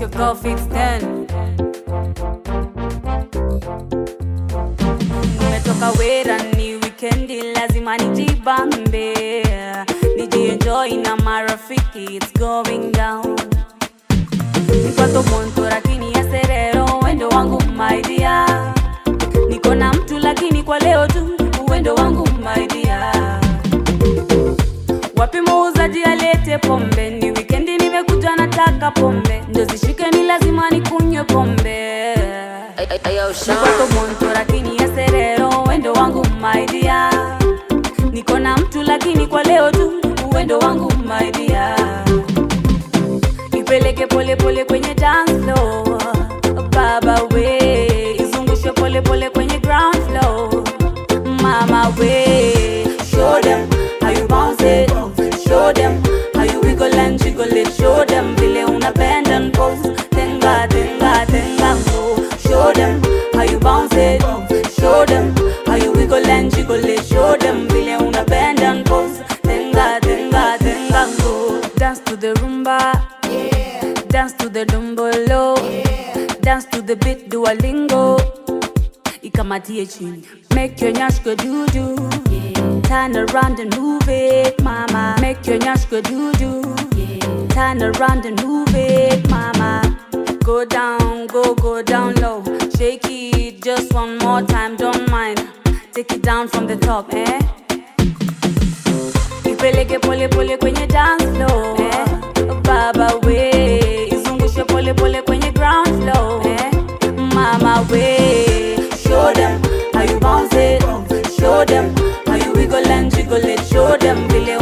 go fix ten. Nimetoka wera ni wikendi, lazima nijibambe, nijienjoy na marafiki, it's going down. Nipато monto lakini ya serero, wendo wangu my dear. Niko na mtu lakini kwa leo tu, uwendo wangu my dear. Wapi muuzaji alete pombe? Ni wikendi nimekuja nataka pombe, ndo zishike ni lazima nikunywe pombe. Nipато monto lakini ya serero, wendo wangu my dear. Niko na mtu lakini kwa leo tu, uwendo wangu my dear. Ipeleke pole pole kwenye dance floor, baba we, izungushe pole pole kwenye ground floor, mama we. Show them how you bounce it, show them how you wiggle and jiggle it, show them vile una bend and pose, tenga tenga tenga go. Show them how you bounce it, show them how you wiggle and jiggle it, show them vile una bend and pose, tenga tenga tenga go. Dance to the rumba. Dance to the dombolo Dance to the beat Duolingo Ikamatie chini Make your nyash go do do Turn around and move it mama Make your nyash go do do Turn around and move it mama Go down, go go down low Shake it just one more time, don't mind Take it down from the top, eh? Ipeleke pole pole kwenye dance floor eh? Baba we izungushe pole pole kwenye ground floor eh? Mama we show them how you bounce it Show them how you wiggle and jiggle it Show them vile